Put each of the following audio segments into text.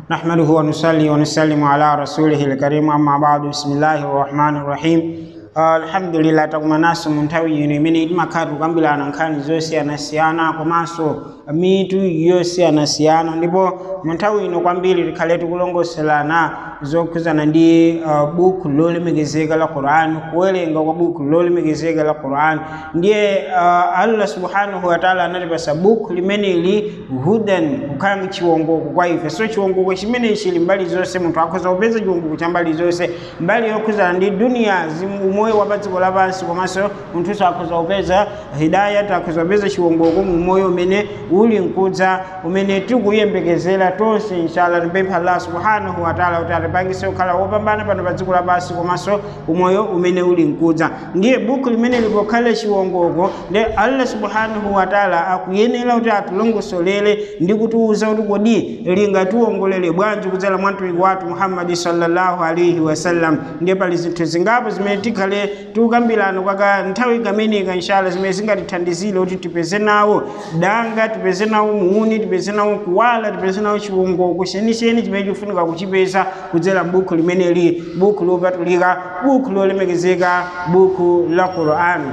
نحمده ونصلي ونسلم على رسوله الكريم أما بعد بسم الله الرحمن الرحيم alhamdulillah takumanaso mu nthawi ino imene timakhala tikukambirana nkhani zosiyanasiyana komanso mitu yosiyanasiyana ndipo mu nthawi ino kwambiri tikhale tikulongosolana zokhuzana ndi uh, buku lolemekezeka la quran kuwerenga kwa buku lolemekezeka la quran ndiye uh, allah subhanahu wataala anatipasa buku limeneli hudan kukhala chiwongoko kwa ife so chiwongoko chimene chili mbali zonse munthu akhoza kupeza chiwongoko cha mbali zonse mbali yokhuzana ndi duniya umoyo wa pa dziko lapansi komanso munthuso akhoza kupeza hidayat akhoza kupeza chiwongoko mu moyo umene uli mkudza umene tikuyembekezera tonse inshallah tipempha allah subhanahu wataala kuti atipangise kukhala wopambana pano pa dziko lapansi komanso umoyo umene uli mkudza ndiye buku limene lipokhale chiwongoko ndi allah subhanahu wataala akuyenera kuti atilongosolere ndi kutiwuza kuti kodi lingatiwongolere bwanji kudzera mwa mtumiki wathu muhammadi sallallahu alaihi wasallam ndiye pali zinthu zingapo zimene tikhale tikukambirana kwa nthawi kameneka inshallah zimene zingatithandizire kuti tipeze nawo danga tipeze nawo muuni tipeze nawo kuwala tipeze nawo chiwongoko chenicheni chimene chikufunika kuchipeza kudzera buku limeneli buku lopatulika buku lolemekezeka buku la qur'ani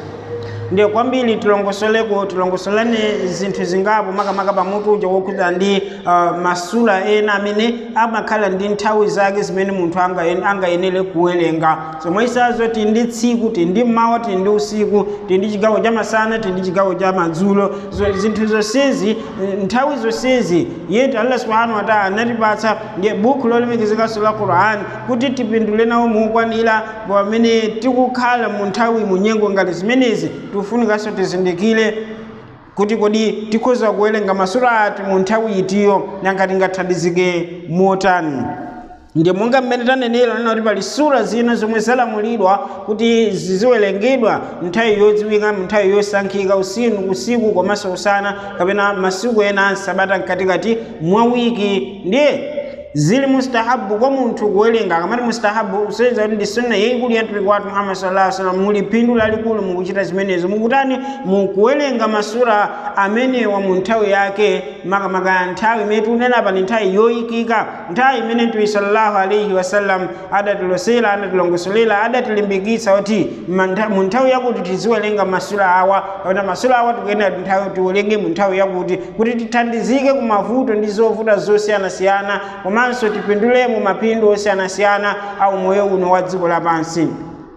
ndiye kwambiri tilongosoleko tilongosolane zinthu zingapo makamaka pamutu uja wokhuza ndi uh, masula ena amene amakhala ndi nthawi zake zimene munthu angayenere kuwerenga zomwesazo tili ndi tsiku tili ndi mmawa tili ndi usiku tili ndi chigawo cha masana tili ndi chigawo cha madzulo so, zinthu zonsezi nthawi zonsezi yetu allah subhanahu wataala anatipatsa ndiye buku lolemekezekanso la quran kuti tipindule nawo mukwanira pamene tikukhala mu nthawi mu nyengo ngati zimenezi tufunikanso tizindikire kuti kodi tikhoza kuwerenga masura ati mu nthawi itiyo nanga tingathandizike motani ndiye monga mmene tanenera nena kuti pali sura zina zomwe zalamulidwa kuti ziziwerengedwa nthawi yodziwika nthawi yosankhika usiku usiku komanso usana kapena masiku ena ansabata mkatikati mwa wiki ndiye zili mustahabu kwa munthu kuwerenga akamati mustahabu useweza kuti ndi sunna yayikulu ya mtumiki wathu muhammad sallallahu alaihi wasallam muli phindu lalikulu mukuchita zimenezo mukutani mukuwerenga masura amenewa mu nthawi yake makamaka nthawi imene tikunena pa ni nthawi yoyikika nthawi imene mtume sallallahu alaihi wasallam adatilosera adatilongosolera adatilimbikitsa kuti mu nthawi yakuti tiziwerenga masura awa kapena masura awa tikuyenera nthawi tiwerenge mu nthawi yakuti kuti tithandizike ku mavuto ndi zovuta zosiyanasiyana komanso tipindulemo mapindu osiyanasiyana au moyo uno wa dziko lapansi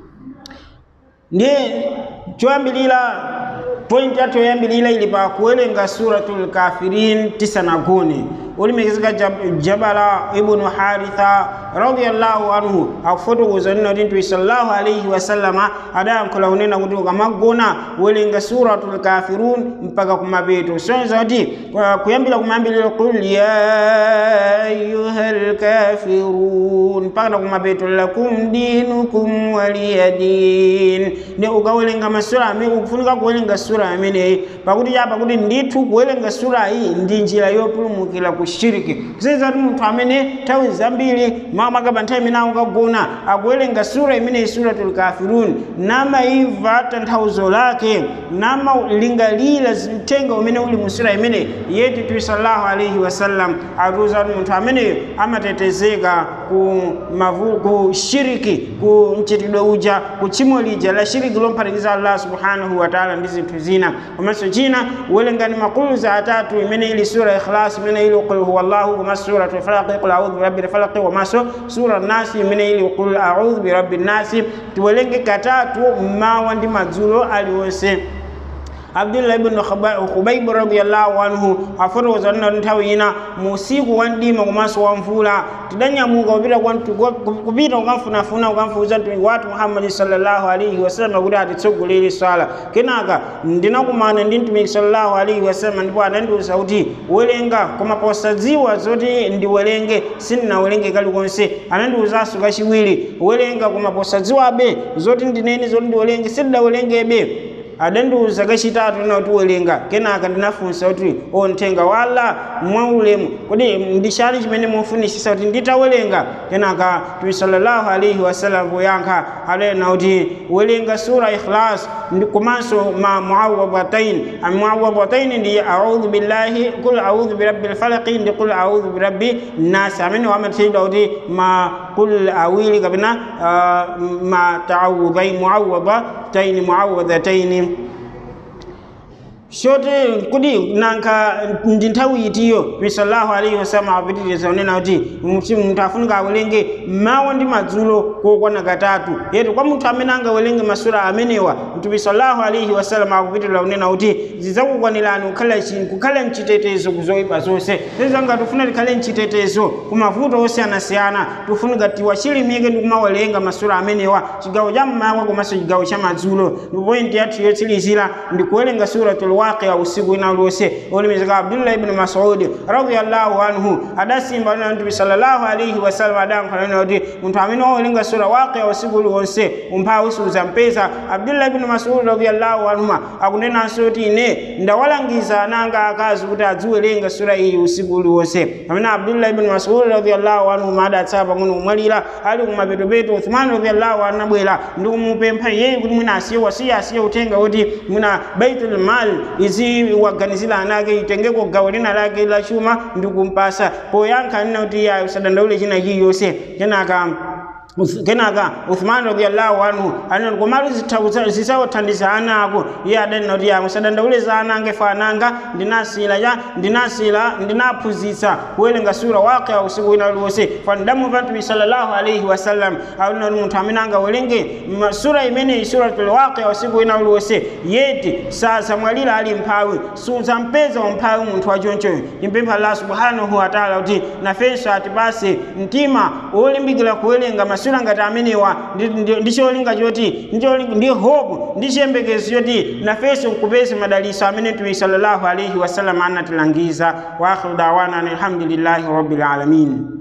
ndiye choyambilira point yathu yoyambilira ili pa kuwerenga suratul kafirin tisanagone ulimekezeka jabala ibnu haritha radiallahu anhu akufotokoza nina kuti mtume sallallahu alaihi wasallama adayankhula kunena kuti ukamagona werenga suratul kafirun mpaka kumapeto soneza kuti kuyambira kumayambiliro qul ya ayuha lkafirun mpaka na kumapeto lakum dinukum waliya din ndi ukawerenga masura amene ukufunika kuwerenga sura ameneyi pakuti chapa kuti ndithu kuwerenga sura iyi ndi njira yopulumukira ku shiriki kusenzera kuti munthu amene nthawi zambiri makamaka nthawi imene akugona akuwerenga sura imeneyi suratul kafirun namayimva tanthauzo lake namalingalira mtenga umene uli mu sura imene yetu tui sallallahu alaihi wasallam atiuza kuti munthu ameneyo amatetezeka ku mavu ku shiriki ku mchitidwe uja ku tchimo lija la shiriki lomphatikiza allah subhanahu wataala ndi zinthu zina komanso china uwerengani makuluza atatu imene ili sura ikhlas imene ili qul huwa llahu komanso suratul falaqi qul audhu birabbil falaqi komanso sura nasi imene ili qul audhu birabbin nasi tiwerenge katatu mmawa ndi madzulo aliwonse abdullah ibn khubayb radiyallahu anhu afotokoza nina nthawi ina mu usiku wa mdima komanso wa mvula tidanyamuka kupita kupita kukamfunafuna kukamfuza mtumiki wathu muhammadi sallallahu alaihi wasallam kuti atitsogolere swala kenaka ndinakumana ndi mtumiki sallallahu alaihi wasallam ndipo anandiwuza kuti werenga koma posadziwa zoti ndiwerenge sindinawerenge kalikonse anandiwuzanso kachiwiri werenga koma posadziwabe zoti ndinene zoti ndiwerenge sindinawerengebe adandiuza kachitatu na kuti welenga kenaka ndinafunsa kuti o mthenga wa allah mwaulemu kodi ndichani chimene mufunisisa kuti nditawelenga kenaka tubi sallallahu alaihi wasallam poyankha adanena kuti welenga sura ikhlas komanso ma muawadatain muawadatain ndi audhu billahi kul audhu birabbil falaqi ndi kul audhu birabbi nasi amene wamatchedwa kuti ma kul awili kapena uh, ma taawudhain muawadatain muawadhataini shote kuti nanka ndi nthawi itiyo mtume sallallahu alaihi wasallam apitiriza kunena kuti munthu afunika awelenge mawa ndi madzulo kokwana katatu yetu kwa munthu amene angawelenge masura amenewa mtume sallallahu alaihi wasallam akupitiriza kunena kuti zidzakukwanirani kukhala kukhala mchitetezo kuzoyipa zonse zezanga tifuna tikhale mchitetezo kumavuto osiyanasiyana tifunika tiwachilimike ndi kumawelenga masura amenewa chigawo cha mmawa komanso chigawo cha madzulo ndipo pointi yathu yotsikilizira ndi kuwerenga suratul waqi'a usiku ina lonse olemekezeka abdullah ibn mas'ud radiyallahu anhu adasimba na mtume sallallahu alaihi wasallam adankhala kuti munthu amene wawerenga sura waqi'a usiku lonse umphawi suzampeza abdullah ibn mas'ud radiyallahu anhu akunenanso kuti ine ndawalangiza ananga akazi kuti adziwerenga sura iyi usiku uliwonse pamene abdullah ibn mas'ud radiyallahu anhu adatsala pang'ono kumwalira ali kumapetopeto uthman radiyallahu anhu abwera ndi kumupempha iyeyo kuti mwina asiye wasiya asiye utenga kuti mwina baitul mal izi waganizira anake itengeko gawo lina lake la chuma ndi kumpasa poyankha nina kuti iye usadandaule china chiliyonse kenaka kenaka uthman radiallahu anhu anati komatu zisawathandiza ana ako iye adanena kuti yamwe sadandaule za ana ange fa ananga ndinasila ya ndinasila ndinaphunzitsa kuwerenga sura waqi'a usiku wina uliwonse fandamumva mtume sallallahu alaihi wasallam aunena kuti munthu amene angawerenge sura imeneyi suratul waqi'a usiku wina uliwonse yeti sasamwalira ali mphawi suzampeza umphawi munthu wachonchoyo timpempha allah subhanahu wa taala kuti nafenso atipase mtima wolimbikira kuwerenga masura ngati amenewa ndi cholinga choti ndi hope ndi chiyembekezo choti nafenso nkupeze madaliso amene mtume sallallahu alaihi wasallam anatilangiza wa akhiru dawana alhamdulillahi rabbil alamin